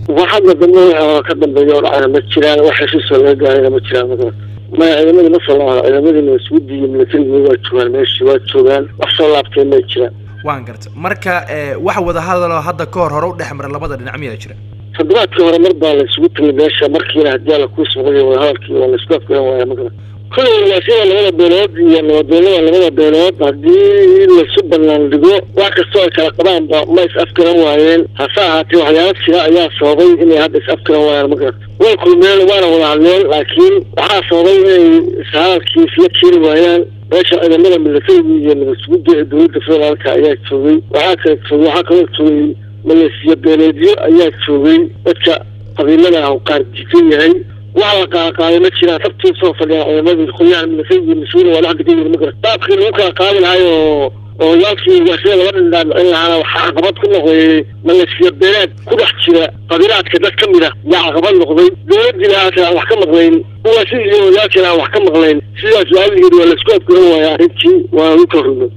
wax hadda dambe oo ka dambeeya oo dhacana ma jiraan wax heshiisoo laga gaarayna ma jiraan magarad maya ciidamadii ma soo laabana ciidamadiina iswudi iyo milatarigii waa joogaan meeshii waa joogaan wax soo laabtay may jiraan waan garta marka wax wadahadaloo hadda ka hor hore u dhex mara labada dhinac miyaa jira toddobaadkii hore mar baa la isugu tegay meesha markiina haddii alla kuu suuqay wadahadalkii waa la isku afgaran waaya magarad kullay walaashada labada beelood iyo nabadoonada labada beelood haddii laisu banaan dhigo wax kastoo ay kala qabaanba ma is afgaran waayeen hase ahaatee waxyaala jira ayaa sababay inay hadda is afgaran waayaan magarata way kulmeen waana wada hadleen laakiin waxaa sababay inay ishadalkii isla keeni waayaan meesha ciidamada milatariga iyo nabadsugudda ee dowladda federaalka ayaa joogay waxaa kala joogay waxaa kaloo joogay maleesiya beeleedyo ayaa joogay dadka qabiilada ah qaar jikan yahay wax la qaaqaaday ma jiraan sabtii soo fadhiyaan ciidamadii qolyaha milatariga mas-uula waa dhex degan yihin ma garat baabkii lagu kala qaadi lahay oo oo yaalkii ugaashada laba dhindhaan in lahaana waxaa caqabad ku noqday maleesiya beeleed ku dhex jira qabiilaadka dad ka mid a yaa caqabad noqday dowladdiina aasa aan wax ka maqlayn ugaashadii iyo odaalkiina aan wax ka maqlayn sidaas waaligeed waa laisku afgaran waaya arrintii waa lagu kala rugay